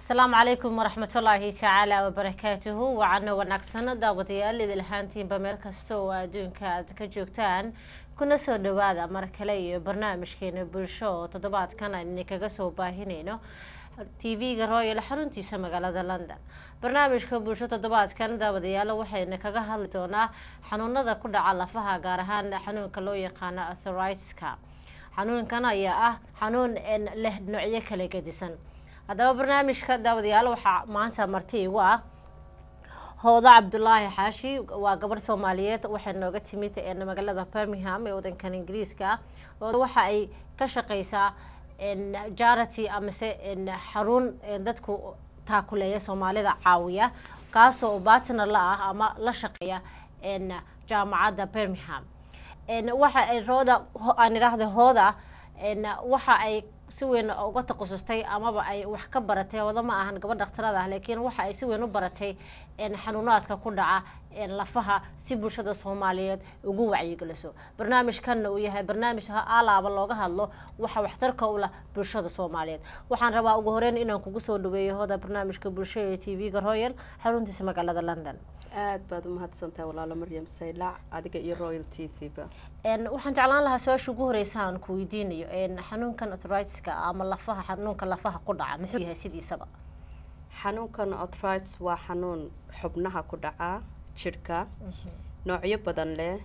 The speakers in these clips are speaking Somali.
asalaamu calaykum waraxmatullaahi tacaala wabarakaatuhu wacano wanaagsan daawadayaal idil ahaantiinba meel kasta oo adduunka aad ka joogtaan kuna soo dhawaada mar kale iyo barnaamijkeena bulsho oo toddobaadkan aynu kaga soo baahinayno tv-ga royal xaruntiisa magaalada london barnaamijka bulsho toddobaadkan daawadayaal waxayna kaga hadli doonaa xanuunada ku dhaca lafaha gaar ahaan xanuunka loo yaqaano athoritka xanuunkan ayaa ah xanuun leh noocyo kala gedisan haddaba barnaamijka daawadayaal waxaa maanta marti igu ah hoodo cabdulaahi xaashi waa gabarh soomaaliyeed waxay nooga timid magaalada birmingham ee wadankan ingiriiska waxa ay ka shaqeysaa jarity amase xarun dadku taakuleeya soomaalida caawiya kaasoo batner la ah ama la shaqeeya jaamacadda birmingham waxa ay rooda aan idhaahda hooda waxa ay si weyn uga takhasustay amaba ay wax ka baratay hooda ma ahan gabadh dhakhtarada ah laakiin waxa ay si weyn u baratay xanuunaadka ku dhaca lafaha si bulshada soomaaliyeed ugu wacyigeliso barnaamijkanna uu yahay barnaamij alaaba looga hadlo waxa waxtarka u lah bulshada soomaaliyeed waxaan rabaa ugu horeyn inaan kugu soo dhaweeyo hooda barnaamijka bulsho ee t v-ga royal xaruntiisa magaalada london aad baad umahadsantahay walaalo maryam saylac adiga iyo royal t v ba waxaan jeclaan lahaa su-aasha ugu horeysa aan ku weydiinayo xanuunkan athritka ama lafaha xanuunka lafaha ku dhaca muxuu yahay sidiisaba xanuunkan athritis waa xanuun xubnaha ku dhaca jidhka noocyo badan leh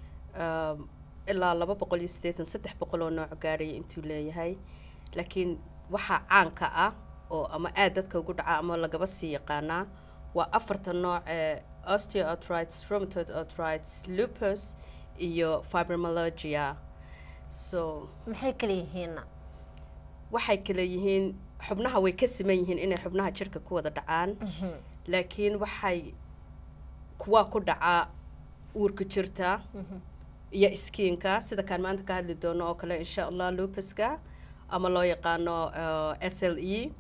ilaa laba boqol iyo siddeetan saddex boqol oo nooc gaadhaya intuu leeyahay laakiin waxaa caanka ah oo ama aad dadka ugu dhaca ama lagaba sii yaqaanaa waa afarta nooc ee osteoarthritis rheumatoid arthritis lupus iyo fibromyalgia so maxay kala yihiinna waxay kala yihiin xubnaha way ka siman yihiin inay xubnaha jirka ku wada dhacaan laakiin waxay kuwaa ku dhacaa uurka jirta iyo iskiinka sida kaan maanta ka hadli doono oo kale insha allah lupuska ama loo yaqaano s l e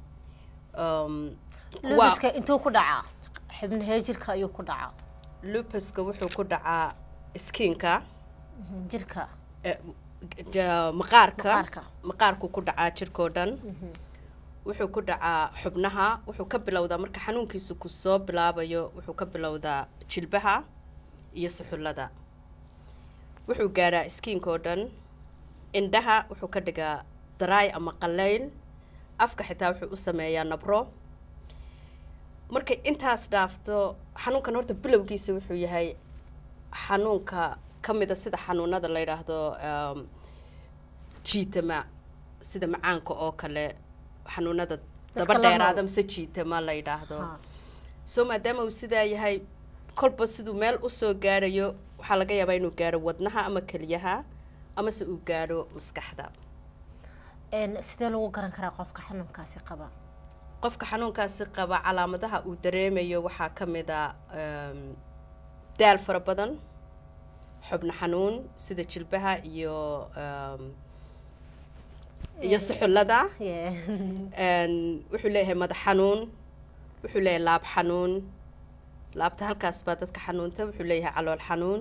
lupuska intuu ku dhacaa xubnahee jirka ayuu ku dhacaa lupuska wuxuu ku dhacaa iskiinka jirka maqaarka maqaarku ku dhacaa jirkao dhan wuxuu ku dhacaa xubnaha wuxuu ka bilowdaa marka xanuunkiisa ku soo bilaabayo wuxuu ka bilowdaa jilbaha iyo suxullada wuxuu gaadhaa iskiinka oo dhan indhaha wuxuu ka dhigaa daraay ama qallayl afka xitaa wuxuu u sameeyaa nabro markay intaas dhaafto xanuunkan horta bilowgiisa wuxuu yahay xanuunka ka mida sida xanuunada la yidhaahdo jiitama sida macaanka oo kale xanuunada daba dheeraada mise jiitama la yidhaahdo soo maadaama uu sidaa yahay kolba siduu meel usoo gaadhayo waxaa laga yaabaa inuu gaadho wadnaha ama keliyaha amase uu gaadho maskaxda sidee lagu garan karaa qofka xanuunkaasi qaba qofka xanuunkaasi qaba calaamadaha uu dareemayo waxaa ka mid a daal fara badan xubno xanuun sida jilbaha iyo iyo suxullada wuxuu leeyahay madax xanuun wuxuu leeyahay laab xanuun laabta halkaas baa dadka xanuunta wuxuu leeyahay calool xanuun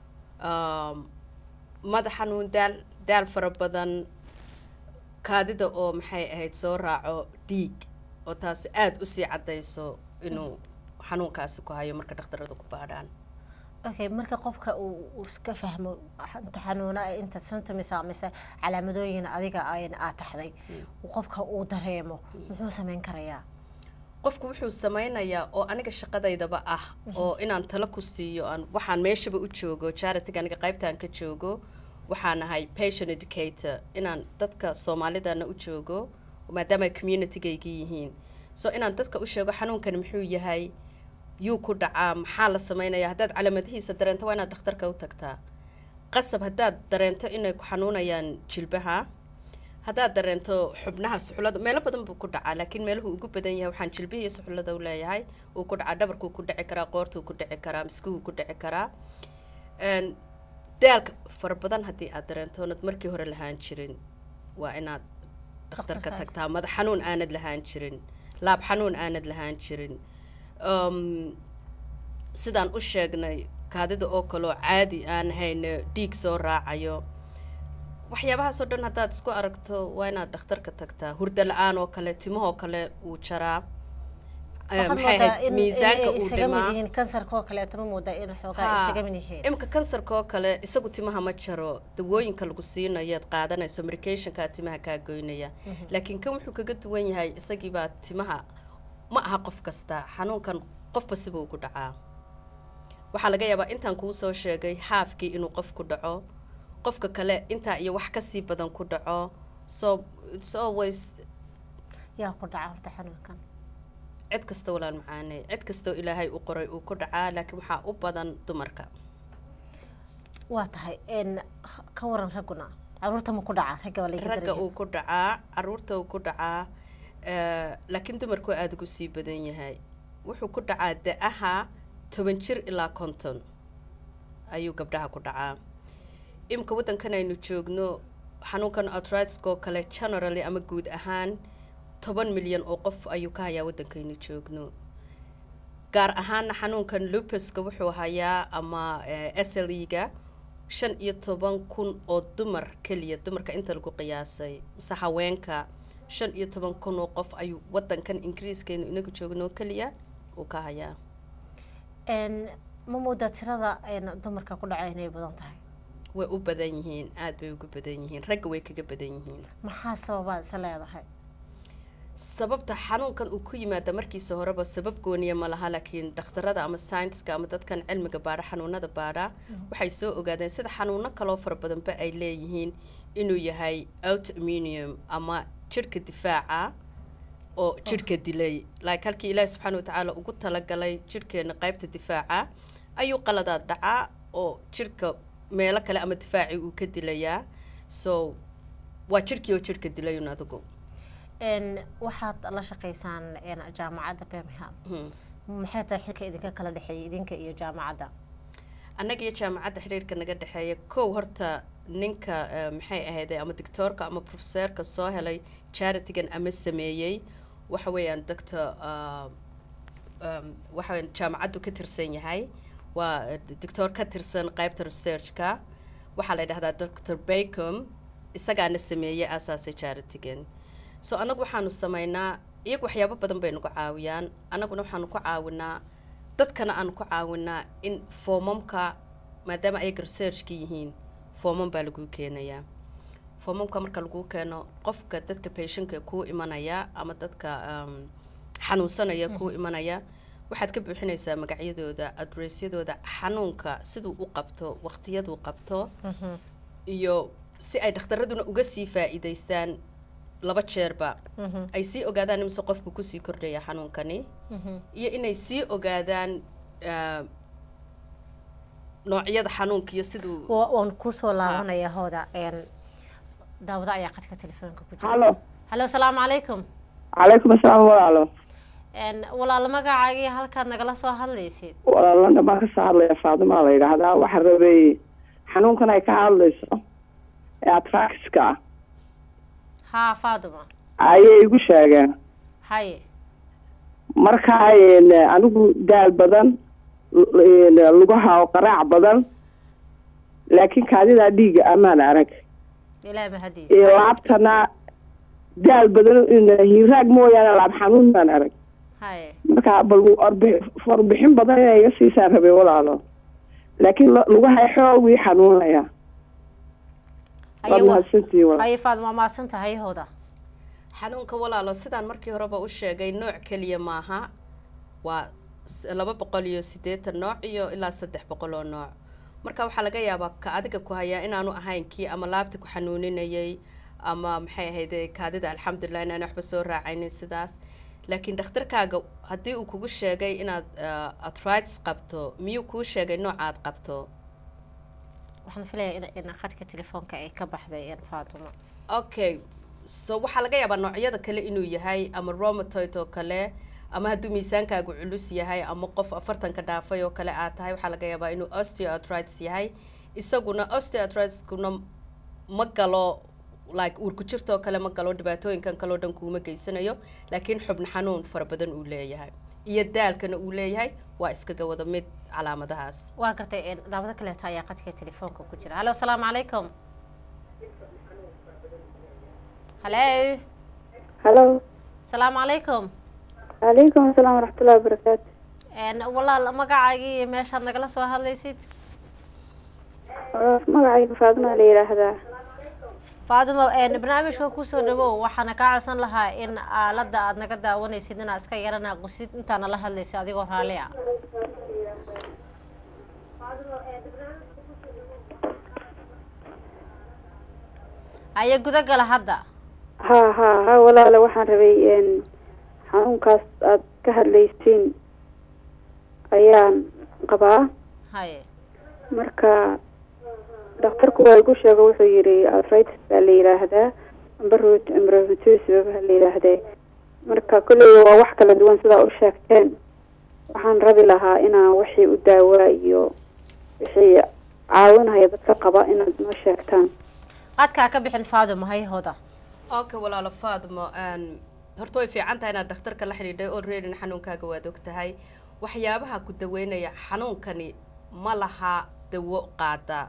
madax xanuun daal daal fara badan kaadida oo maxay ahayd soo raaco dhiig oo taasi aada usii caddayso inuu xanuunkaasi ku hayo marka dhakhtarada ku baadhaan okay marka qofka uu iska fahmo inta xanuuna inta symptoms mise calaamadooyin adiga aad taxday qofka uu dareemo muxuu sameyn karayaa qofku wuxuu sameynayaa oo aniga shaqadaydaba ah oo inaan talo ku siiyo aan waxaan meeshaba u joogo charitiga aniga qaybtaan ka joogo waxaan ahay patient educator inaan dadka soomaalidana u joogo maadaama ay communitygayga yihiin so inaan dadka u sheego xanuunkan muxuu yahay yuu ku dhacaa maxaa la sameynaya haddaad calaamadihiisa dareento waa inaad dhakhtarka u tagtaa qasab haddaad dareento inay ku xanuunayaan jilbaha haddaad dareento xubnaha suxullada meelo badan buu ku dhacaa laakiin meeluhu ugu badan yahay waxaan jilbihi iyo suxullada u leeyahay uu ku dhacaa dhabarkuu ku dhici karaa qoortuu ku dhici karaa miskuhuu ku dhici karaa daalka fara badan haddii aad dareento oonad markii hore lahaan jirin waa inaad dhakhtarka tagtaa madax xanuun aanad lahaan jirin laab xanuun aanad lahaan jirin sidaan u sheegnay kaadida oo kaleo caadi aan hayno dhiig soo raacayo waxyaabahaasoo dhan haddaad isku aragto waa inaad dhakhtarka tagtaa hurdo la-aan oo kale timahoo kale wuu jaraa eh, waxaad maxay moodaa ahayd in miisaanka inay uu isaga mid dhimaa yihiin kansarka oo kaleeto ma moodaa in xoogaa Haa. isaga mid yihiin imika kansarka oo kale isagu timaha ma jaro dawooyinka lagu siinayaad qaadanayso medicationkaa timaha kaa goynaya laakiin kan wuxuu kaga duwan yahay isagiibaa timaha ma aha qof kasta xanuunkan qofba sibuu ku dhacaa waxaa laga yaabaa intaan kuu soo sheegay haafkii inuu qof ku dhaco qofka kale intaa iyo wax kasii badan ku dhaco so it's always yaa ku dhaca horta xanuunkan cid kasta walaan macaane cid kastoo ilaahay u qoray uu ku dhacaa laakiin waxaa u badan dumarka waa tahay n ka waran ragguna caruurta ma ku dhaca ragga waa laga ragga daraya uu ku dhacaa caruurta uu ku dhacaa eh, laakiin dumarku aada ugu sii badan yahay wuxuu ku dhacaa da-aha toban jir ilaa konton ayuu gabdhaha ku dhacaa imika waddankan aynu joogno xanuunkan arthritis-ka oo kale generally ama guud ahaan toban milyan oo qof ayuu ka hayaa waddankaynu joogno gaar ahaana xanuunkan lupuska wuxuu hayaa ama s l e-ga shan iyo toban kun oo dumar keliya dumarka inta lagu qiyaasay mise haweenka shan iyo toban kun oo qof ayuu wadankan ingiriiskeenu inagu joogno keliya uu ka hayaa n ma moodaa tirada n dumarka ku dhaca inay badan tahay way u badan yihiin aada bay ugu badan yihiin ragga way kaga badan yihiin maxaa sababaad isa leedahay sababta xanuunkan uu ku yimaada markiisa horeba sabab gooniya ma laha laakiin dhakhtarada ama scienceska ama dadkan cilmiga baadha xanuunada baadha waxay soo ogaadeen sida xanuuno kaloo fara badanba ay leeyihiin inuu yahay autoimmunium ama jirhka difaaca oo jirhka dilay like halkii ilaahi subxaana watacaala ugu talagalay jirhkeena qaybta difaaca ayuu qaladaad dhacaa oo jirhka meelo kale ama difaaci uu ka dilayaa so waa jirhkii oo jirhka dilayun adigu n waxaad la shaqaysaan n jaamacadda birmingham Hmm. maxay tahay xilka idinka kala dhexeeyay idinka iyo jaamacadda annaga iyo jaamacadda xiriirka naga dhexeeya kow horta ninka eh, maxay ahayd ama doctoorka ama professeurka soo helay charitygan ama sameeyey waxa weeyaan doctor uh, um, waxa weeyaan jaamacaddu ka tirsan yahay waa eh, doctor ka tirsan qaybta researchka waxaa la yidhahdaa doctor bacom isagaana sameeyey aasaasay charitygan so annagu waxaanu sameynaa iyagu waxyaabo badan bay nagu caawiyaan annaguna waxaanu ku caawinaa dadkana aanu ku caawinaa in foomamka maadaama ayaga researchka yihiin foomam baa laguu keenayaa foomamka marka laguu keeno qofka dadka patientka kuu imanaya ama dadka um, xanuunsanaya kuu imanaya waxaad ka buuxinaysaa magacyadooda adressyadooda xanuunka siduu u qabto waqtiyaduu qabto iyo si ay dhakhtaraduna uga sii faa'iidaystaan laba jeerba ay sii ogaadaan imise qofku kusii kordhaya xanuunkani iyo inay sii ogaadaan ah, noocyada xanuunka iyo siduu Wa- waan kusoo laabanaya hooda n daawada ayaa qadka telefoonka ku jira halo hallo asalaamu calaykum calaykum asalaam walaalo n walaalo magacaagii halkaad nagala soo hadlaysid walaalana baan kasoo hadlaya faadima la yidhaahdaa waxaa rabay xanuunkan ay ka hadlayso ee atraxiska ah haa faaduma ayay igu sheegeen haye marka een, anigu daal badan l- een, lugaha oo qaraac badan laakiin kaadidaa dhiiga amaan arag ilaah mahadiis iyo laabtana daal badan een, hiiraag mooyaane laab xanuun baan arag haye marka bal orbi- warbixin badan inay iga siisaan rabay walaalo laakiin lu- lugaha xoog ii xanuunaya Haye waad wa- mahadsantihiin walaal haye faaduma maasan tahay hooda xanuunka walaalo sidaan markii horeba u sheegay nooc keliya maaha waa s- laba boqol iyo siddeetan nooc iyo ilaa saddex boqol oo nooc marka waxaa laga yaabaa ka adiga ku hayaa inaanu ahayn kii ama laabta ku xanuuninayay ama maxay ahayd kaadida alxamdulilah inaan waxba soo raacaynin sidaas laakiin dhakhtarkaaga haddii uu kugu sheegay inaad ah, arthritis qabto miyuu kuu sheegay noocaad qabto waxaan filaya in in qadka telefoonka ay ka baxday n faaduma okay so waxaa laga yaabaa noocyada kale inuu yahay ama romatoid oo kale ama hadduu miisaankaagu culus yahay ama qof afartanka dhaafay oo kale aad tahay waxaa laga yaabaa inuu osteoarthritis yahay isaguna osteoarthritis-kuna ma galo like uurku jirta oo kale ma galo dhibaatooyinkan kaleo dhan kuuma geysanayo laakiin xubno xanuun fara badan uu leeyahay iyo daalkana uu leeyahay waa iskaga wada mid calaamadahaas waa gartay n daawado kaleeto ayaa qadka telefoonka ku jira hallo asalaamu calaykum hallo halo asalaamu calaykum calaykum asalaam waraxmatullahi wabarakaatu Een, walaal magacaagii iyo meeshaad nagala soo hadlaysid magacayga faadima la yidhaahdaa faadimo een, barnaamijka kusoo dhawow waxaana kaa codsan lahaa in aalada aad naga daawanaysid inaad iska yarana qusid intaana la hadlaysa adigoo raalli ah aya gudagala hadda ha ha ha walaale waxaan rabay n xanuunkaas aad ka hadlaysiin ayaan qabaa haye marka dhakhtarku waa igu sheego wuxuu yidhi arthritis baa la yidhaahdaa amba rheumatoid baa la yidhaahdee marka kolleyba waa wax kala duwan sidaa u sheegteen waxaan rabi lahaa inaan wixii u daawaa iyo wixii caawinaya dadka qaba inaad noo sheegtaan qadkaa ka bixin faadimo hayhooda okay walaalo faadmo n horta way fiican tahay inaad dhakhtarka la xidhiidhay oo reerin xanuunkaaga waad og tahay waxyaabaha ku daweynaya xanuunkani ma laha dawo qaada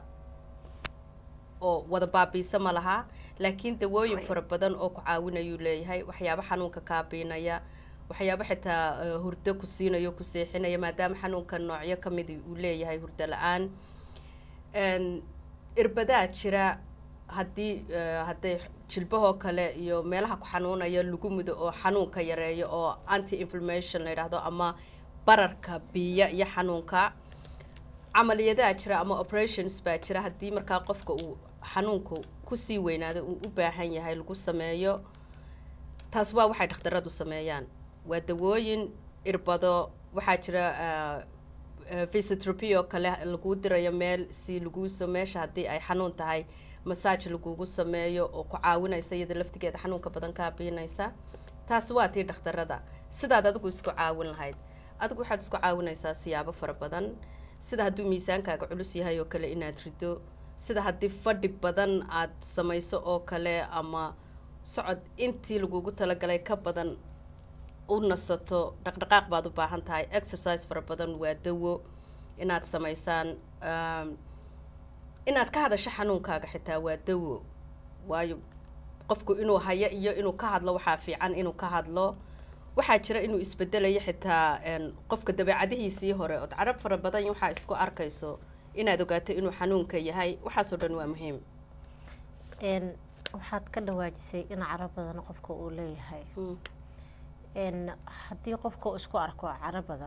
oo wada baabiisa ma laha laakiin dawooyin fara badan oo ku caawinayuu leeyahay waxyaabo xanuunka kaabiinaya waxyaabo xitaa eh, hurdo ku siinayo ku seexinaya maadaama xanuunka noocyo kamid uu leeyahay hurdo la-aan n irbadaa jira haddii eh, hadday jilbahoo kale iyo meelaha ku xanuunaya lagu mudo oo xanuunka yareeyo oo anti inflammation la yidhaahdo ama bararka biya iyo xanuunka camaliyadaa jira ama operations baa jira haddii markaa qofka uu xanuunku kusii weynaado uu u baahan yahay lagu sameeyo taas waa waxay dhakhtaradu sameeyaan waa dawooyin irbado waxaa jira physiotherapy oo kale lagu dirayo meel si laguso meesha haddii ay xanuun tahay massage lagugu sameeyo oo ku caawinaysa iyada laftigeeda xanuunka badan kaabiinaysa taasi waa tii dhakhtarada sidaad adigu isku caawin lahayd adigu waxaad isku caawinaysaa siyaabo fara badan sida hadduu miisaankaaga culus yahay oo kale inaad rido sida haddii fadhi badan aad samayso oo kale ama socod intii lagugu talagalay ka badan u nasato dhaqdhaqaaq baad u baahan tahay exercise fara badan waa dawo inaad samaysaan um, inaad ka hadasho xanuunkaaga xitaa waa dawo waayo qofku inuu hayo iyo inuu ka hadlo waxaa fiican inuu ka hadlo waxaa jira inuu isbedelayo xitaa een, qofka dabeecadihiisii hore ood carab fara badan waxaa isku arkayso inaad ogaato inuu xanuunka yahay waxaasoo dhan waa muhiim n waxaad ka dhawaajisay in caro badan qofka uu leeyahay n haddii qofka uu isku arko caro badan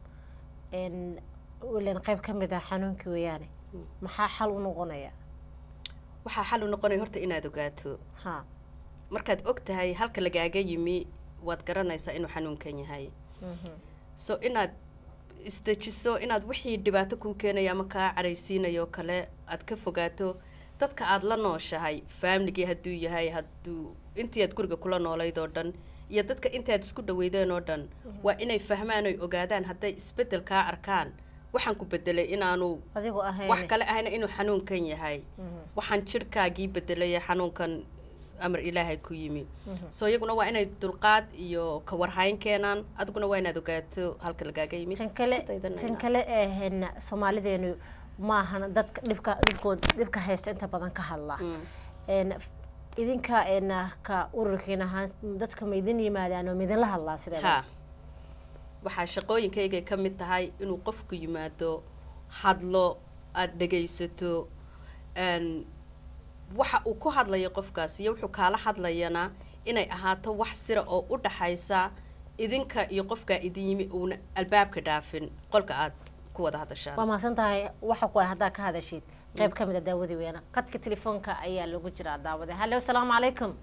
n ilan qayb ka mid ah xanuunkii weeyaane maxaa xal u noqonaya waxaa xal u noqonaya horta inaad ogaato ha markaad og tahay halka lagaaga yimi waad garanaysaa inuu xanuunkan yahay so inaad isdejiso inaad wixii dhibaato kuu keenaya ama kaa caraysiinayo kale aad ka fogaato dadka aada la nooshahay faamligii hadduu yahay hadduu intii aad guriga kula noolayd oo dhan iyo dadka intaad isku dhaweydeen oo dhan waa inay fahmaan oy ogaadaan hadday isbeddel kaa arkaan waxaan ku bedelay inaanu adigu ahayn wax kale ahayna inuu xanuunkan yahay waxaan jirhkaagii bedelay xanuunkan amar ilaahay ku yimi so iyaguna waa inay dulqaad iyo kawarhayn keenaan adiguna waa inaad ogaato halka lagaaga yimi tan kale Isku daydanayna. tan kale ehn soomaalideenu maahan dadka dhibka dhibkood dhibka haysta inta badan ka hadla n idinka n ka ururkiin ahaan dadka ma idin yimaadaan oo ma idinla hadlaa sideeda ha waxaa shaqooyinkaygay ka mid tahay inuu qofku yimaado hadlo aada dhegaysato n waxa uu ku hadlayo qofkaas iyo wuxuu kaala hadlayana inay ahaato wax sira oo u dhaxaysa idinka iyo qofkaa idin yimi uuna albaabka dhaafin qolka aad ku wada hadashaan waa mahadsan tahay waxa ku ah haddaa ka hadashid qayb ka mid a daawadii weena qadka telefoonka ayaa lagu jiraa daawade hallo asalaamu calaykum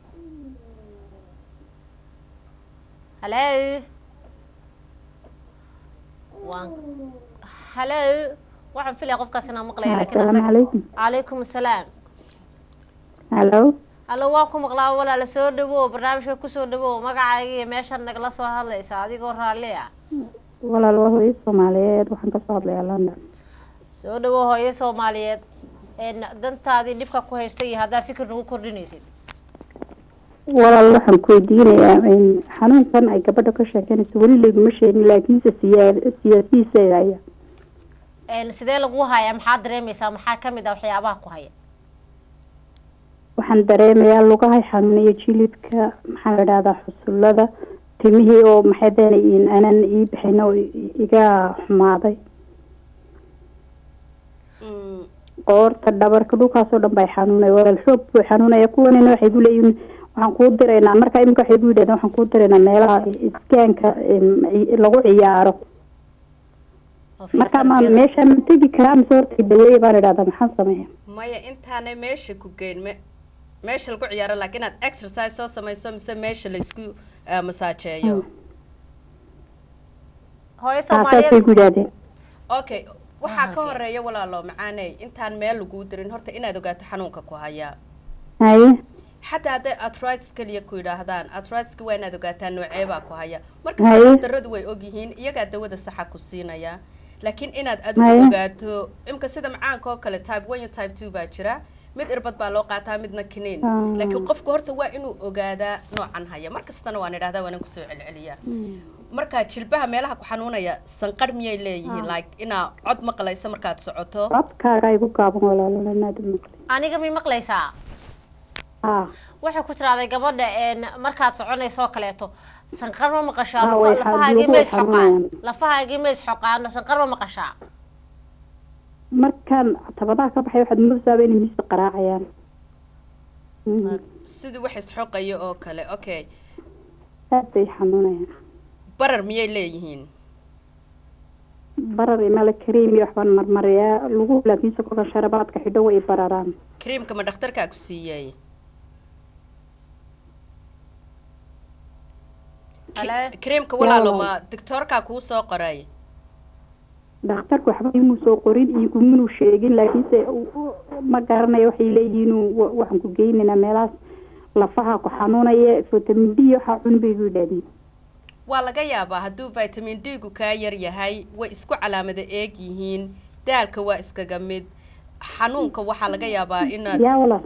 hallo waan hallo waxaan filaya qofkaas inaan maqlaya laakiin Assalaamu asaga- calaykum. calaykum asalaam hallo hallo waan ku maqlaa walaala soo dhawow barnaamijka kusoo dhawow magacaaga iyo meeshaad nagala soo hadlaysa adigoo raalli ah walaal waa hooyo soomaaliyeed waxaan kasoo hadlayaa london soo dhawow hooyo soomaaliyeed een dantaadii dhibka ku haysta iyo haddaa fikir nagu kordhinaysid walaal waxaan ku weydiinayaa in xanuunkan ay gabadha ka sheekeynayso weli layguma sheegin laakiinse siyaa siyaasihiisa haya een sidee lagu hayaa maxaa dareemaysaa maxaa ka mid ah waxyaabaha ku haya waxaan dareemayaa lugahay xanuunaya jilidka maxaa la dhahdaa xusullada timihii oo maxay deen aanan ii bixin oo iga xumaaday Mm, qoorta dhabarka dhulkaasoo dhan bay xanuunay walaal xoog buu xanuunaya kuwanina waxay ku leeyihin waxaan kuu diraynaa marka imika waxay ku yidhahdeen waxaan kuu diraynaa meelaha iskaanka em, ci- lagu ciyaaro marka ma meesha ma tegi karaa mise horta daweeye baan idhahdaa maxaan sameeya maya intaanay meesha ku geyn me meesha lagu ciyaaro laakiin inaad exercise soo samayso mise meesha laysku uh, masaajeeyo hooyo taasaasay soomaaliyeed ku yidhahdeen okay waxaa ka horeeya walaalo macaaney intaan meel laguu dirin horta inaad ogaato xanuunka ku haya haye xataa hadday arthritis keliya ku yidhaahdaan arthritis-ka waa inaad ogaataa nooceebaa ku haya Haye. markasta daradu way ogyihiin iyagaa dawada saxa ku siinaya laakiin inaad adigu Haye. ogaato imka sida macaanka oo kale type one iyo type two baa jira mid irbad baa loo qaataa midna kiniin Ah. laakiin qofku horta waa inuu ogaadaa noocan haya markastana waan idhahdaa waanan kusoo celceliyaa markaa jilbaha meelaha ku xanuunaya sanqar miyay leeyihiin like inaa cod maqlaysa markaad socoto codkaaga igu gaaban walaalo inaad maqli aniga mi maqlaysaa ah waxay ku tirahday gabadha een markaad soconayso oo kaleeto sanqar ma maqashaa Ah, way lafa- xa- lafahaagii lugu ma way isxoqaan xanuunayaan. lafahaagii ma isxoqaano sanqar ma maqashaa markaan tabadaha ka baxay waxaad moodasaaba inay miiska qaraacayaan Mhm. sidii wax isxoqaya oo kale okay aad bay xanuunayaan barar miyay leeyihiin barar imala kareem iyo waxbaan marmariyaa lagu laakiinse kolka sharabaadka xidho way bararaan creamka ma dhakhtarkaa ku siiyey Hale. creamka walaalo Yaa. ma doctoorkaa kuu soo qoray dhakhtarku waxba imuu soo qorin iyo kuminuu sheegin laakiinse u- u- ma garanayo waxay leeyihiin wa- waxaan ku geynaynaa meelahaas lafaha ku xanuunaya vitamin d waxaa cun bay ku yidhahdeen waa laga yaabaa hadduu vitamin d gu kaa yar yahay way isku calaamada eeg yihiin daalka waa iskaga mid xanuunka waxaa laga yaabaa inaad yaa walaal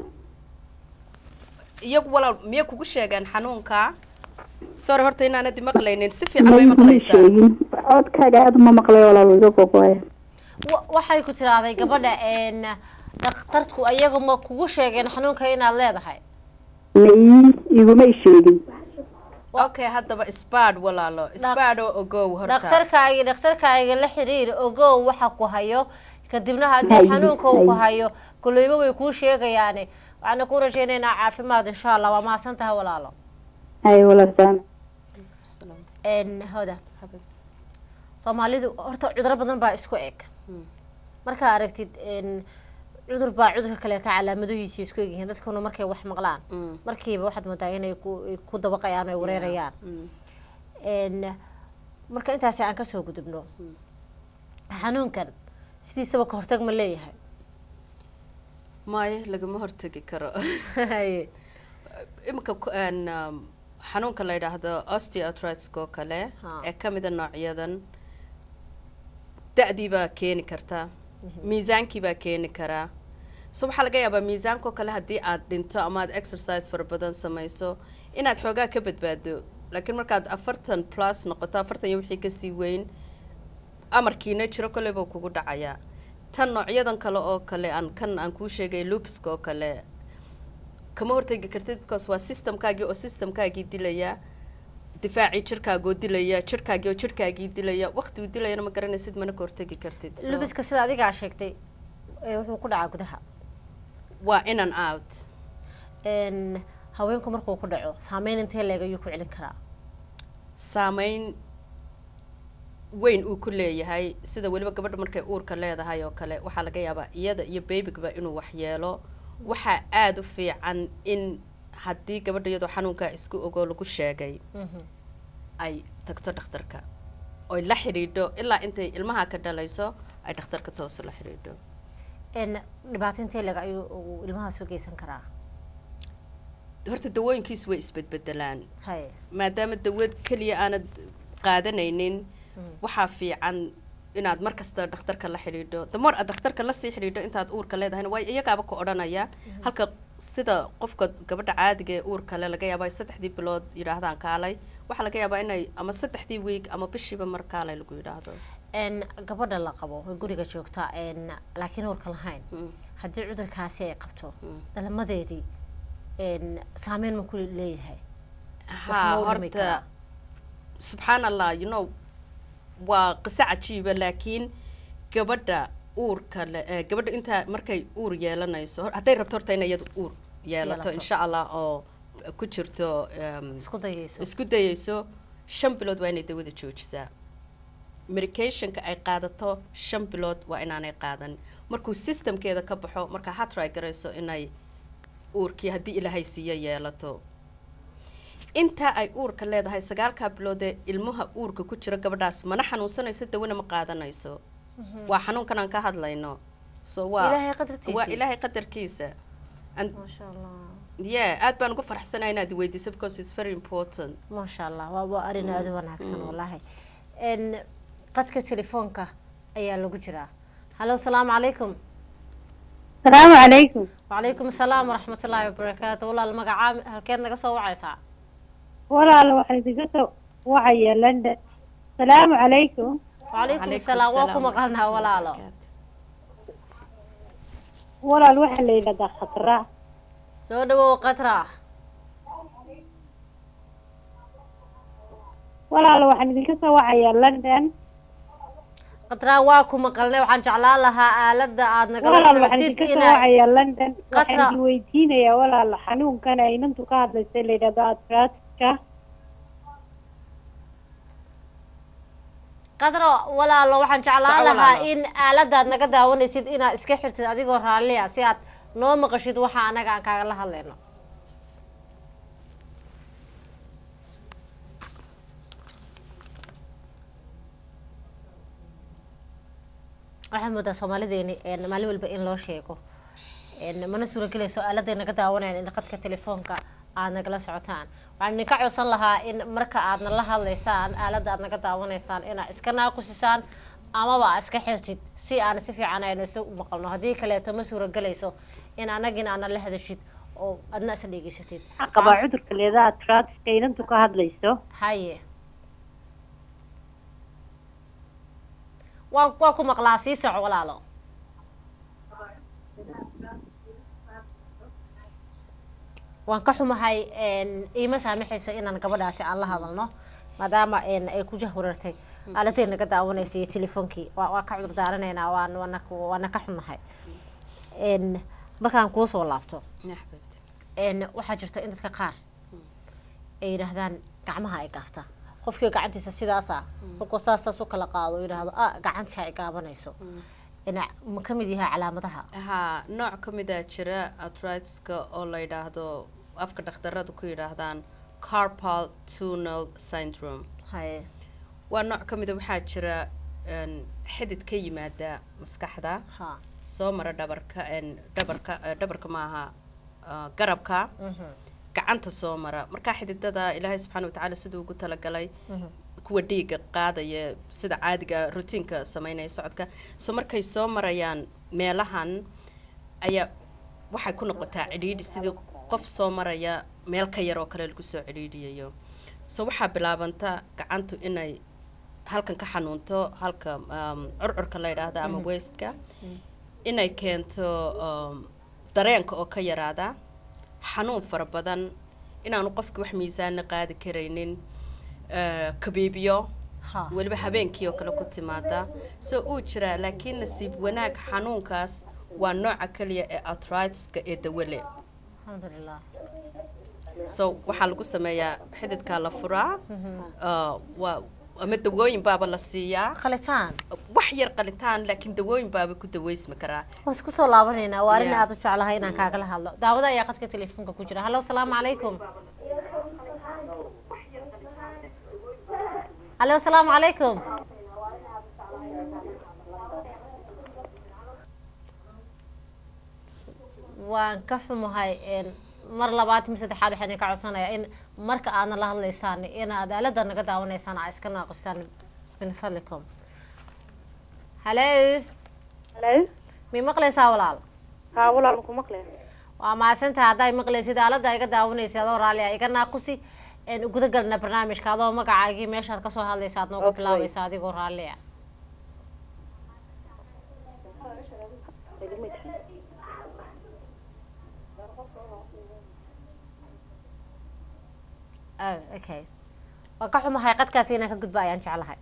iyagu walaal miyay kugu sheegeen xanuunka sorry horta inaanadi maqlaynin si fiican bay maymuu maqlaysaa sheegin codkaaga aada uma maqlay walaal iga gogoya Wa- waxay ku tirahday gabadha een dhakhtarku ayaga ma kugu sheegeen xanuunka inaad leedahay may igumay sheegin okay haddaba sbad walaalo sbad oo ogow horta dhakhtarkaaga dhakhtarkaaga la xiriir ogow waxa ku hayo kadibna haddii Haye, xanuunka uu ku haye. hayo koleyba way kuu sheegayaane waxaana ku rajaynaynaa caafimaad insha allah waa mahadsan tahay walaalo hay walaal salaam een hoda soomaalidu horta cuduro badan baa isku eg markaa aragtid een cudur baa cudurka kaleeta calaamadihiisa isku egyihiin dadkuna markay wax maqlaan markiiba waxaad moodaa inay ku ay ku dabaqayaan ay wareerayaan een marka intaasi aan kasoo gudubno xanuunkan sidiisaba ka hortag ma leeyahay maayo lagama hortegi karo Haye. imika ku- een, um, xanuunka la yidhaahdo osteoarthritis oo kale Ha. ee ka mida noocyadan da-dii baa keeni karta miisaankii baa keeni karaa so waxaa laga yaabaa miisaanka oo kale haddii aad dhinto ama aad exercise fara badan samayso inaad xoogaa ka badbaado laakiin markaad afartan plus noqoto afartan iyo wixii kasii weyn amarkiina jiro kolley buu kugu dhacayaa tan noocyadan kale oo kale aan kan aan kuu sheegay lupiska oo kale kama hortegi kartid because waa systemkaagii oo systemkaagii dilaya difaacii jirkaagoo dilaya jirkaagii oo jirkaagii dilaya waqti uu dilayana ma garanaysid mana ka hortegi kartid So, lubiska sida adigaa sheegtay ee wuxuu ku dhacaa gudaha waa in and out een haweenku markuu ku dhaco saameyn intee leeg ayuu ku celin karaa saameyn weyn uu ku leeyahay sida weliba gabadha markay uurka leedahay oo kale waxaa laga yaabaa iyada iyo babygaba inuu waxyeelo waxaa aada u fiican in haddii gabadha iyadoo xanuunkaa isku ogoo lagu sheegay ay tagto dhakhtarka oy la xidhiidho ilaa intay ilmaha ka dhalayso ay dhakhtarka toosa la xidhiidho een dhibaato intee leeg ayuu uu ilmahaas u geysan karaa horta dawooyinkiisu way isbedbedelaan haye maadaama dawad keliya aanad qaadanaynin waxaa fiican inaad mar kasta dhakhtarka la xidhiidho damoor aad dhakhtarka lasii xidhiidho intaad uurka leedahayna waayo iyagaaba ka odhanaya halka sida qofka gabadha caadiga ee uurka le laga yaaba ay saddexdii bilood yidhaahdaan kaalay waxaa laga yaabaa inay ama saddexdii week ama bishiiba mar kaalay lagu yidhaahdo een gabadha la qabo oo guriga joogta een laakiin uurka lahayn haddii cudurkaasi ay qabto dhalmadeedii een saameyn ma ku leeyahay haa ma u dhimi horta karaa? subxaan allah you know waa qiso cajiiba laakiin gabadha uurka le eh, gabadha intaa markay uur yeelanayso hor- hadday rabto horta inay iyadu uur yeelato Yeelato. insha allah oo ku jirto em, isku dayayso isku dayayso shan bilood waa inay dawada joojisaa medicationka ay qaadato shan bilood waa inaanay qaadan markuu systemkeeda ka baxo markaa ha try garayso inay uurkii haddii ilaahay siiyo yeelato intaa ay uurka leedahay sagaalkaa biloodee ilmaha uurka ku jira gabadhaas mana xanuunsanayso dawana ma qaadanayso waa xanuunkan aan ka hadlayno so waa Ilaahay qadartiisa. waa ilaahay qadarkiisa And maasha allah yeah aad baan ugu farxsanahay inaad weydiiso because it's very important maasha allah waa waa arrin aada u wanaagsan wallaahi n qadka telefoonka ayaa lagu jiraa hallo asalaamu calaykum asalaamu calaykum wacalaykum asalaam waraxmat ullaahi wabarakaatu walaal magacaa halkeed naga soo wacaysaa walaal waxaa idinka soo wacaya london asalaamu calaykum wacalaykum Calaykum asalaam waa ku asalaam maqalnaha walaalo walaal waxaa la yidhahdaa khatra soo dhawow qatra walaal waxaan idinka soo wacaya london qatra waa ku maqalnay waxaan jeclaan lahaa aaladda aad nagala walaal waxaan socotid idinka soo inaa wacaya london Khatra. waxaan idin weydiinayaa walaal xanuunkan ay inantu ka hadlaysay la yidhahdo atraska qadro walaalo waxaan jeclaan Soco lahaa walaalo. in aaladaad naga daawanaysid inaad iska xirtid adigoo raalliya si aad noo maqashid waxa anaga aan kaagala hadlayno waxaan moodaa soomaalideeni een, maalin walba in loo sheego een, mana suuragelayso aaladay naga daawanayan in qadka telefoonka aad nagala socotaan waxaan idinka codsan lahaa in marka aadna la hadlaysaan aaladda aad naga daawanaysaan inaad iska naaqusisaan amaba aad iska xirtid si aan si fiican aynu isu maqalno haddii kaleeto ma suuragelayso in anagina aana la hadashid oo adna isa dhegeysatid waxaa qabaa cudurka leedaha atraska inantu ka hadlayso haye waan waa ku maqlaa sii soco walaalo waan ka xumahay een, iima saamaxayso inaan gabadhaasi aan la hadalno maadaama een, ay ku jahwarartay aaladay naga daawanaysa iyo telefoonkii waa waa ka cudur daaranaynaa waan waana ku- waana ka xunahay een, markaan kuu soo laabto Ya xabiibti. een waxaa jirta in dadka qaar ay yidhaahdaan gacmaha ay gaabta qofkii gacantiisa sidaasa markuu saas saas u kala qaado uu yidhaahdo ah gacantii ay gaabanayso ina ma ka mid yahay calaamadaha haa nooc ka mid a jira arthritis-ka oo la yidhaahdo afka dhakhtaradu ku yidhaahdaan carpal tunnel syndrome haye waa nooc ka mida waxaa jira een, xidid ka yimaada maskaxda ha soo mara dhabarka een, dhabarka eh, dhabarka maaha ah, garabka gacanta soo mara markaa xididada ilaahay subxaana watacaala siduu ugu talagalay kuwa dhiiga qaadaya sida caadiga rutiinka sameynaya socodka so markay soo marayaan meelahan ayaa waxay ku noqotaa cidhiidhi sidii qof soo maraya meel ka yar oo kale lagu soo cidhiidhiyayo so waxaa bilaabanta gacantu inay halkan ka xanuunto halka um, curcurka la yidhaahda ama westka inay keento um, dareenka oo ka yaraada xanuun fara badan inaanu qofki wax miisaana qaadi karaynin eh, kabiibyo ha weliba habeenkii oo kale ku timaada so uu jiraa laakiin nasiib wanaag xanuunkaas waa nooca kaliya ee arthritis-ka ee dawale alxamdulilah so waxaa lagu sameeyaa xididkaa la furaa uh, waa ama dawooyin baaba la siiyaa qalitaan wax yar qalitaan laakiin dawooyin baaba ku daweysmi karaa waan isku soo laabanaynaa waa arrin Yeah. aada u jeclahay inaan kaagala hadlo daawada ayaa qadka telefoonka ku jira hallo asalaamu calaykum hallo asalaamu calaykum waan ka xumahay een, mar labaad mi saddexaad waxaan idinka codsanayaa in marka aadna la hadlaysaan inaad aalada naga daawanaysaan aa iska naaqustaan min fadlikum hallo halo may maqlaysaa walaal haa walaal maku maqleen waa mahadsantahay hadday maqlaysid aalada iga daawanaysa adoo raalli ah iga naaqusi een guda galna barnaamijka adoo magacaagii meeshaad kasoo hadlaysa aad nooga Okay. bilaabaysa adigoo raalli ah oh okay waa ka xumahay qadkaasi inaan ka gudba ayaan jeclahay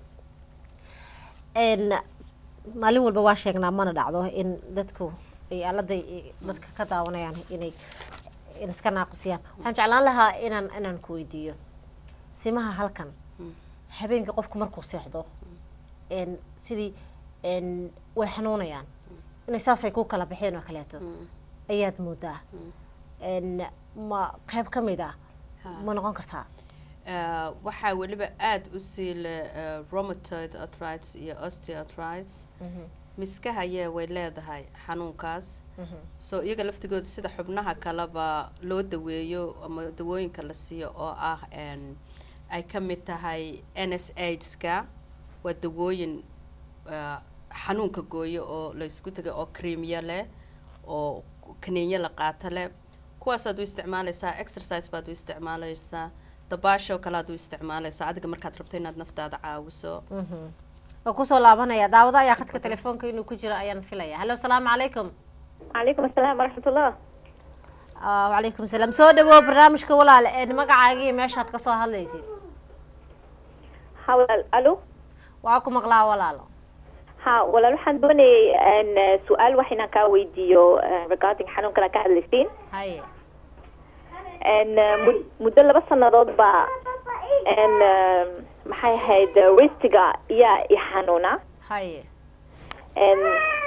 n maalin walba waa sheegnaa mana dhacdo in dadku ay aladay dadka ka daawanayaan inay in iska naaqusiyaan waxaan jeclaan lahaa inaan inaan ku weydiiyo simaha halkan habeenkii qofku markuu seexdo n sidii n way xanuunayaan inay saasay ku kala baxeen oo kaleeto ayaad moodaa n ma qayb ka mid ah ma noqon kartaa Eh, waxaa weliba aada u sii leh eh, rheumatoid arthritis iyo osteoarthritis miskahaya way leedahay xanuunkaas so iyaga laftigooda sida xubnaha kaleba loo daweeyo ama dawooyinka la siiyo oo ah n ay ka mid tahay n s aidska waa dawooyin eh, xanuunka gooyo oo la isku tegay oo creamya leh oo kaniinyo la qaato leh kuwaasaad u isticmaalaysaa exercise baad u isticmaalaysaa dabaashoo kale aad u isticmaalaysaa adiga markaad rabto inaad naftaada caawiso waa kusoo laabanaya daawado ayaa khadka telefoonka inuu ku jiro ayaan filaya hallo asalaamu calaykum calaykum asalaam waraxmatullah Ah, wacalaykum salaam soo dhawow barnaamijka walaal een magacaaga iyo meeshaad kasoo hadlaysid ha walaal alo waa ku maqlaa walaalo ha walaal waxaan doonayay n su-aal wax inaan kaa weydiiyo eh, regarding xanuunkan aad ka hadlaysiin haye n mud- muddo laba sanadood baa n maxay ahayd ristiga iyaa i xanuuna haye n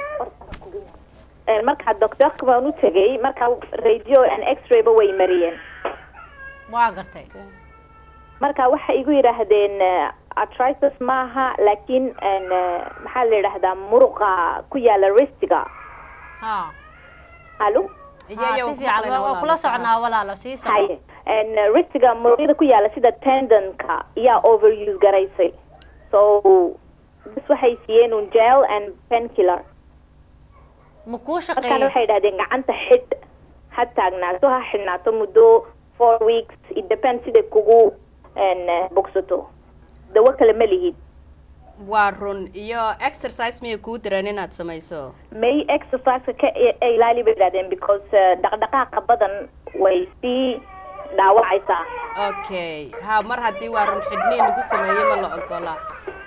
n markaa doctorka baan u tegay markaa radio and x-rayba way mariyeen waa gartay marka waxay igu yidhaahdeen eh, arthritis maaha laakiin n maxaa la yidhaahdaa muruqa ku yaala ristiga ha halo ha si fiican waa- waa kula soconaa walaalo sii soco haye n ristiga muruqyada ku yaala sida tendonka iyaa overuse garaysay so bas waxay siiyeen un gel and penkiller ma kuu markaana shaqeeyo waxay yidhahdeen gacanta xidh ha taagnaato ha xidhnaato muddo four weeks it depends siday kugu n bogsato dawo kale ma lihid waa run iyo exercise miyay kuu direen inaad samayso may exerciseka ka i- ilaali bay yidhahdeen because eh, dhaqdhaqaaqa badan way sii dhaawacaysaa okay ha mar haddii waa run xidhniin lagu sameeyey ma la ogola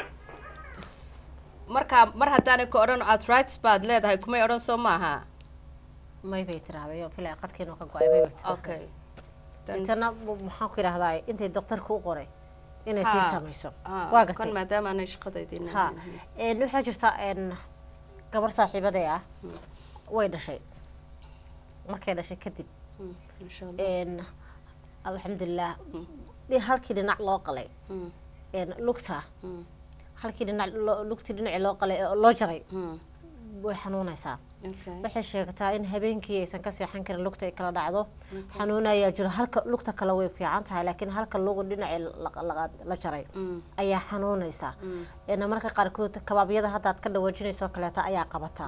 S- markaa mar haddaanay ka odhan arthritis baad leedahay kumay odhan soo maaha may bay tiraahday oo filaya qadkiinu ka go-ay may bay tiraahday okay intana m- maxaan ku yidhahdaa intay doktorka u qoray inay sii Ha. samayso Ah, waa kan gartay maadaama aanay shaqadaydiin ha n waxaa jirta n gabar saaxiibaday ah way dhashay markay dhashay kadib insha allah n alxamdulilah dhi- halkii dhinac loo qalay Mm. n lugta halkii dhinac loo- lugtii dhinacii loo qalay oo loo jaray Mm. way xanuunaysaa okay waxay sheegtaa in habeenkii aysan ka seexan karin lugta ay kala dhacdo xanuun ayaa jiro halka lugta kale way fiican tahay laakiin halka lugu dhinacii la- la- la jaray ayaa xanuunaysa n marka qaarkood kabaabyada haddaad ka dhawaajinayso kaleeta ayaa qabata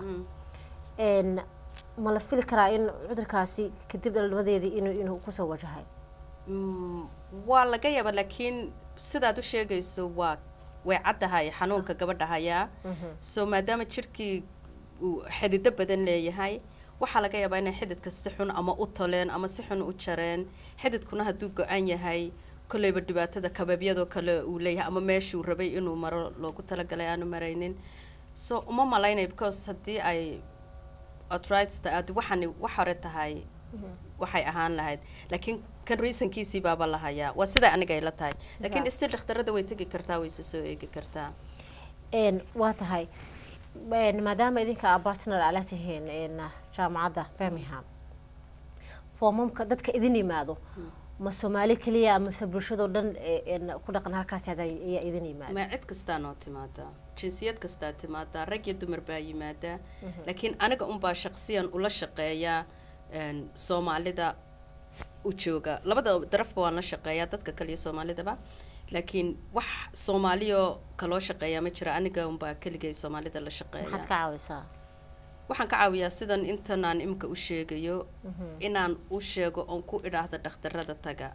n ma la fili karaa in cudurkaasi kadib dhalmadeedii inuu inuu kusoo wajahay Mm, waa laga yaaba laakiin sidaad u sheegayso waa way caddahay xanuunka gabadha hayaa so maadaama jirkii uu xidido badan leeyahay waxaa laga yaabaa inay xididka si xun ama u toleen ama si xun u jareen xididkuna hadduu go-an yahay kolleyba dhibaatada kababyadoo kale uu leeyahay ama meeshuu rabay inuu maro loogu talagalay aanu maraynin so uma malaynay because haddii ay arthritista aad waxani wax hore tahay waxay ahaan lahayd laakiin kan reasonkiisii baaba la hayaa waa sida aniga ay la tahay laakiin fiican. still dhakhtarada way tegi kartaa way se soo eegi kartaa n waa tahay n maadaama idinka aa bartner ala tihiin n jaamacadda birmingham foomamka dadka idin yimaado ma soomaali keliya amase bulshadoo dhan ee, n ku dhaqan halkaas hada ayaa idin yimaada ma cid kastaa noo timaadaa jinsiyad kastaa timaadaa rag iyo dumar baa yimaadaa laakiin aniga unbaa shaqsiyan ula shaqeeyaa een, soomaalida u jooga labada darafba waan la shaqeeyaa dadka kale iyo soomaalidaba laakiin wax soomaaliyo kaloo shaqeeyaa ma jira aniga unbaa keligay soomaalida la maxaad shaqeeya ka caawisaa waxaan ka caawiyaa sidan intanaan imika u sheegayo inaan u sheego oon ku idhaahdo dhakhtarada taga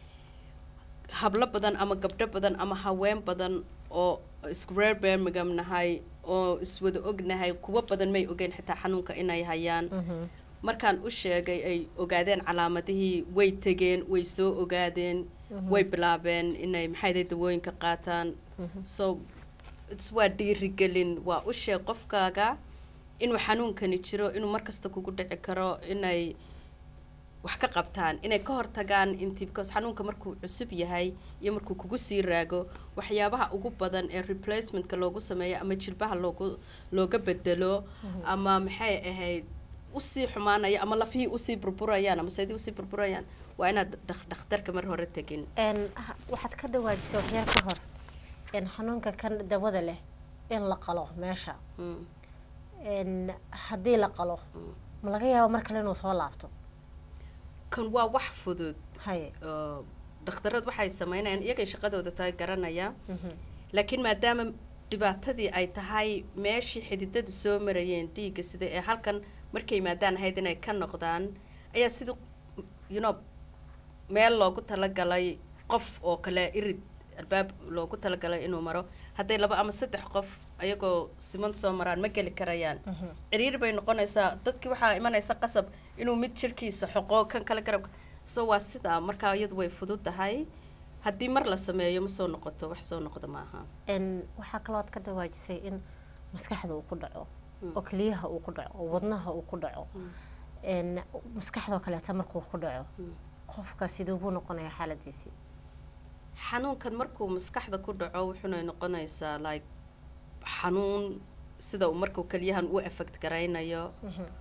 hablo badan ama gabdho badan ama haween badan oo isku reer birmingham nahay oo iswada ognahay kuwo badan may ogeyn xitaa xanuunka inay hayaan markaan u sheegay ay ogaadeen calaamadihii way tegeen way soo ogaadeen way bilaabeen inay maxay dawooyinka qaataan so its waa dhiirigelin waa u sheeg qofkaaga inuu xanuunkani jiro inuu markasta kugu dhici karo inay wax ka qabtaan inay ka hortagaan intii because xanuunka markuu cusub yahay iyo markuu kugu sii raago waxyaabaha ugu badan ee replacementka loogu sameeyo ama jilbaha loogu looga bedelo ama maxay ahayd usii xumaanaya ama lafihii usii burburayaan ama seydii usii burburayaan waa inaad dak- dhakhtarka mar hore tegin Een, ha- waxaad ka dhawaajisay waxyaal ka hor in xanuunka kan dawada leh in la qalo meesha Mm. Een, haddii la qalo ma laga yaabo mar kale inuu soo laabto kan waa wax fudud haye oo dhakhtarad waxay sameynayaan iyagay shaqadooda tahay garanaya Mhm. laakiin maadaama dhibaatadii ay tahay meeshii xididadu soo marayeen dhiigga sida ee halkan markay yimaadaan ahayd inay ka noqdaan ayaa sida you know meel loogu talagalay qof oo kale irid albaab loogu talagalay inuu maro hadday laba ama saddex qof ayagoo siman soo maraan ma geli karayaan ciriiri bay noqonaysaa dadkii waxaa imanaysa qasab inuu mid jirkiisa xoqo kan kale garabka so waa sidaa markaa iyadu way fududahay haddii mar la sameeyo ma soo noqoto wax soo noqda maaha Een, waxaa kaloo aad ka dhawaajisay in maskaxda uu ku dhaco oo keliyaha uu ku dhaco oo wadnaha uu ku dhaco Een, maskaxdoo kaleeta markuu ku dhaco qofka siduu buu noqonayaa xaaladiisii xanuunkan markuu maskaxda ku dhaco wuxuuna noqonaysaa like xanuun sida uu markuu keliyahan u effect garaynayo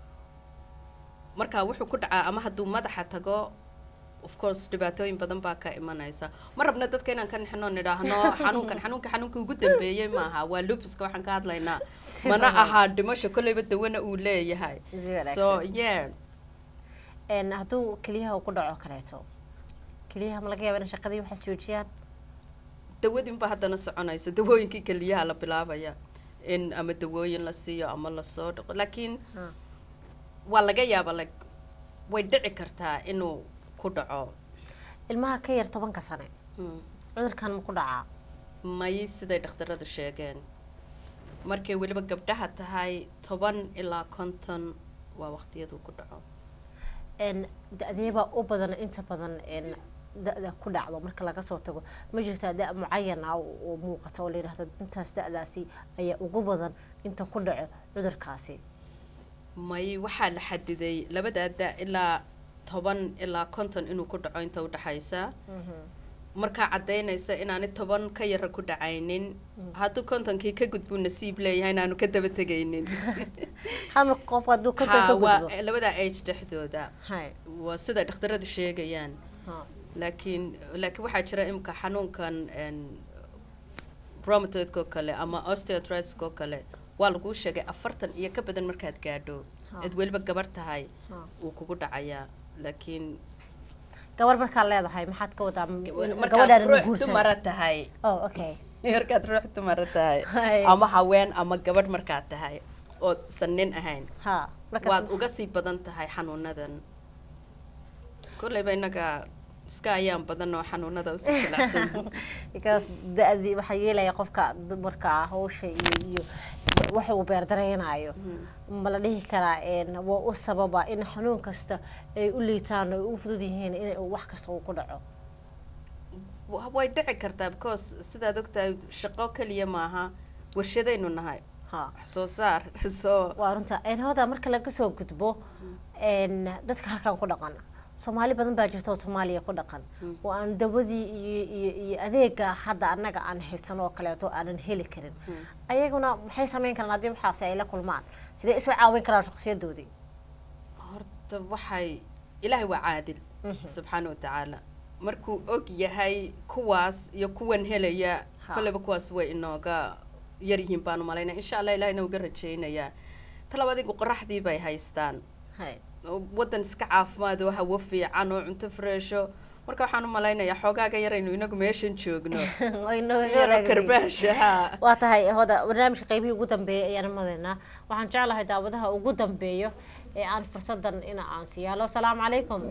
marka wuxuu ku dhacaa ama hadduu madaxa tago of course dhibaatooyin badan baa ka imanaysa ma rabna dadka inaan ka nixino nidhaahno xanuunkan xanuunka xanuunka ugu dambeeyey maaha waa lupiska waxaan ka hadlaynaa mana ahaa dhimasho kolleyba dawana uu leeyahay Si wanaagsan. so yeah Een, hadduu keliyaha uu ku dhaco kaleeto keliyaha ma laga yaaba in shaqadii waxaas joojiyaan dawadinba haddana soconaysa dawooyinkii keliyaha la bilaabaya in ama dawooyin la siiyo ama lasoo dhaqo laakiin Ha. waa laga yaaba like way dhici kartaa inuu ku dhaco ilmaha ka yar tobanka sane Hmm. cudurkan ma ku dhacaa may siday dhakhtaradu sheegeen markay weliba gabdhaha tahay toban ilaa konton waa waqtiyaduu ku dhaco Een, da-deebaa u badan inta badan een, da-da ku dhacdo marka laga soo tago ma jirtaa da- mucayan ah oo oo muuqata oo la yidhaahdo intaas da-daasi ayaa ugu badan inta ku dhaco cudurkaasi may waxaa la xadiday labadaa da ilaa toban ilaa konton inuu ku dhaco inta udhexaysa markaa cadaynaysa inaani toban ka yara ku dhacaynin hadduu kontonkii ka gudbuu nasiib leeyahay inaanu ka daba tegaynin hal mar qof hadduu konton Ha, ka waa gudbo labadaa age dhexdooda hay waa sida dhakhtaradu sheegayaan ha laakiin laakiin waxaa jira imika xanuunkan n rheumatoidka oo kale ama osteoarthritis oo kale waa laguu sheegay afartan iyo ka badan markaad gaadho Ha. aad weliba gabar tahay Ha. wuu kugu dhacayaa laakiin gabar markaad leedahay maxaad ka wadaa markaad gabadhaan ruux guursan dumara tahay oh okay markaad ruux dumara tahay Hay. ama haween ama gabadh markaad tahay ood san nin ahayn ha markaas waad uga sii badan tahay xanuunadan kolleyba innaga iska ayaan badan oo xanuunada usii jilicsan because da-dii waxaa yeelaya qofka dumarka ah hawsha iyo iyo waxa uu beerdareynayo ma la dhihi karaa een, waa u sababa in xanuun kasta ay u liitaan oo ay u fudud yihiin in wax kasta uu ku dhaco Wa- way dhici kartaa because sidaad ogtahay shaqo keliya maaha warshadaynu nahay ha wax soo saar soo waa runta een, hooda marka laga soo gudbo een, dadka halkan ku dhaqan soomaali badan baa jirta oo soomaaliya ku dhaqan oo aan dawadii iyo iyo iyo adeega hadda annaga aan haysan oo kaleeto aanan heli karin ayaguna maxay sameyn karaan haddii waxaasi ay la kulmaan sidee isu caawin karaan shakhsiyadoodii horta waxay ilaahay waa caadil subxaana watacaala markuu og yahay kuwaas iyo kuwan helaya Ha. kolleyba kuwaas way inooga yaryihiin baanu malaynaya insha allah ilahina uga rajaynayaa talaba adigu qoraxdii bay haystaan hay oo wadan iska caafimaad oo hawo fiican oo cunto fresho marka waxaan u malaynayaa xoogaaga yaraynu inagu meeshan joogno Way nooga yaroo wanaagsan. karbaasha ha waa tahay hoda barnaamijka qaybihii ugu dambeeyay ayaan madaynaa waxaan jeclahay daawadaha ugu dambeeyo ee aan fursadan in aan siyaalo asalaamu calaykum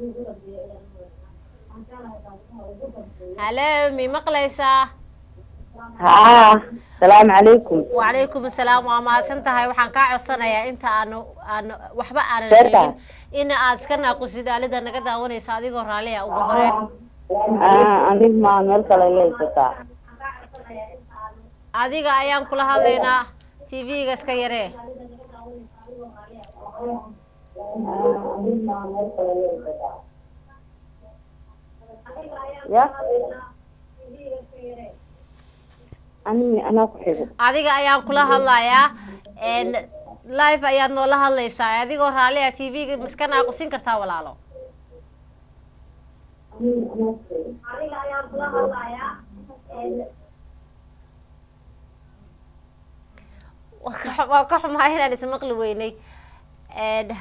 halo mi maqlaysaa haa salaamu calaykum wacalaykum asalaam waa mahadsan tahay waxaan kaa codsanayaa inta aanu aanu waxba aanan Beerta. sheegin in aad iska naaqusid aalida naga daawanaysa adigoo raalliya ugu horeen Ah, anig maa meel kale iga haysataa adiga ayaan kula hadlaynaa tv-ga iska yaree ya ani anaa ku xigo adiga ayaan kula hadlayaa n live ayaad noola hadlaysaa adigoo raalliya tv-ga iska naaqusin kartaa walaalo waa ka- waa ka xumahay inaan ismaqli weynay n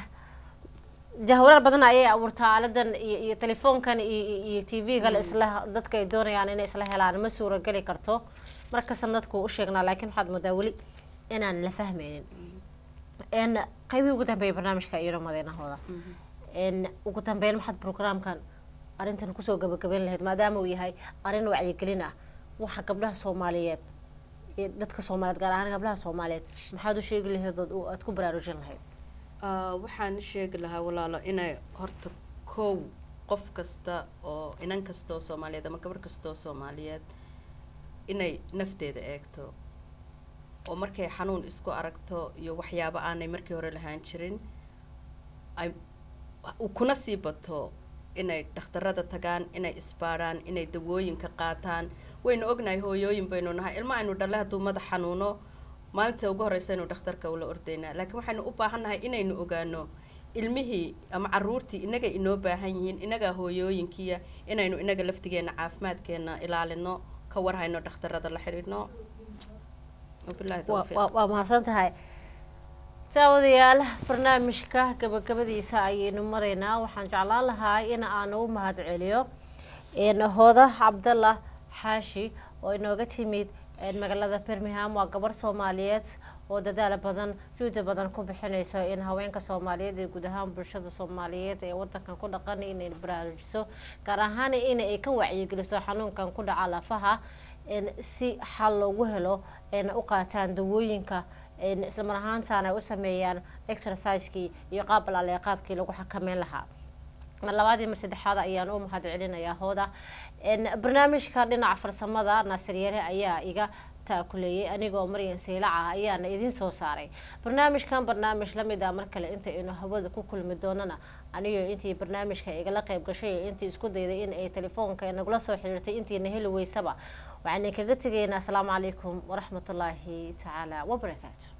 jahwarar badan ayay abuurtaa aaladan iyo iyo telefoonkan iyo iyo- iyo tv-ga la isla dadka ay doonayaan inay isla helaan ma suurageli karto markastan dadku u sheegnaa laakiin waxaad moodaa weli inaan la fahmaynin n qaybihii ugu dambeeyay barnaamijka iyo madeenahooda n ugu dambeyn maxaad programkan arrintan kusoo gabagabeyn lahayd maadaama uu yahay arrin wacyigelin ah waxa gabdhaha soomaaliyeed iyo dadka soomaaliyeed gaar ahaan gabdhaha soomaaliyeed maxaad u sheegi lahayd ood u- aad ku baraarujin lahayd Ah, waxaan sheegi lahaa walaalo inay horta kow qof kasta oo inan kasta oo soomaaliyeed ama gabar kasta oo soomaaliyeed inay nafteeda eegto oo markay xanuun isku aragto iyo waxyaabo aanay markii hore lahaan jirin ay u- kuna sii bato inay dhakhtarada tagaan inay isbaadhaan inay dawooyinka qaataan waynu ognahay hooyooyin baynu nahay ilma aynu dhalle hadduu madax xanuuno maalinta ugu horeysa inuu dhakhtarka ula ordaynaa laakiin waxaynu u baahannahay inaynu ogaano ilmihii ama caruurtii inaga inoo baahan yihiin inaga hooyooyinkiya inaynu inaga laftigeena caafimaadkeena ilaalino ka warhayno dhakhtarada la xidhiidhno wabillahi waa tawfiiq waa- waa mahadsan tahay daawadayaal barnaamijka gabagabadiisa ayaynu maraynaa waxaan jeclaan lahaa in aan u mahad celiyo n hooda cabdallah xaashi oo inooga timid n magaalada birmingham waa gabar soomaaliyeed oo dadaal badan juhdi badan ku bixinayso in haweenka soomaaliyeed iyo guud ahaan bulshada soomaaliyeed ee wadankan ku dhaqan inay baraarujiso gaar ahaan in ay ka wacyigeliso xanuunkan ku dhaca lafaha n si xal loogu helo n u qaataan dawooyinka n isla mar ahaantaana ay u sameeyaan exercisekii iyo qaab alaale qaabkii lagu xakameyn lahaa mar labaad iyo mar saddexaad ayaan u mahad celinayaa hooda n barnaamijka dhinaca farsamada naasir yare ayaa iga taakuleeyay anigoo maryan saylac ah ayaana idin soo saaray barnaamijkan barnaamij lamid ah mar kale inta aynu hawada ku kulmi doonana anigo intii barnaamijka igala qayb gashay iyo intii isku dayday in ay telefoonka nagula soo xiriirtay intiina heli weysaba waxaan kaga tegaynaa asalaamu calaykum waraxmatullaahi tacaala wabarakaatu